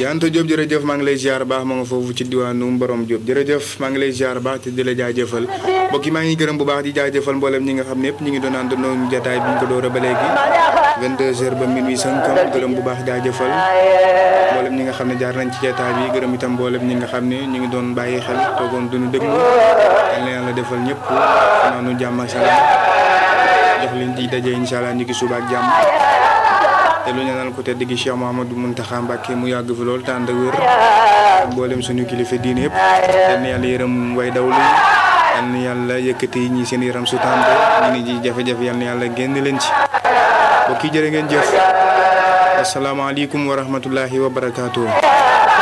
Adja Anta Diop jërëjëf maa ngi lay ziar baax ma nga foofu ci diwaanu Mborom Diop jërëjëf maa ngi lay ziar baax te di la jaajëfal mbokk yi maa ngi gërëm bu baax di jaajëfal mboolem ñi nga xam ne yëpp ñu ngi doon àndandoo ñu jotaay bi ñu ko door a ba léegi 22h ba minuit 50 gërëm bu baax jaajëfal mboolem ñi nga xam ne jaar nañ ci jotaay bi gërëm itam mboolem ñi nga xam ne ñu ngi doon bàyyi xel toogoon duñu déglu yal na yàlla defal ñëpp naanu jàmm ak salaam jox leen di daje incha allah ñu ngi suba ak jàmm te lu ñu naan ko tedd gi Cheikh Mouhamadou Mountakha Mbacké mu yàgg fi lool tànd ak wér mboolem suñu kilifa diine yëpp yal na yàlla yërëm way dawlu yal na yàlla yëkkati ñi seen yaram su tàmbe ñu ni ji jafe-jafe yal na yàlla génn leen ci mbokk yi jërë ngeen jëf asalaamaaleykum wa rahmatullahi wa barakaatu.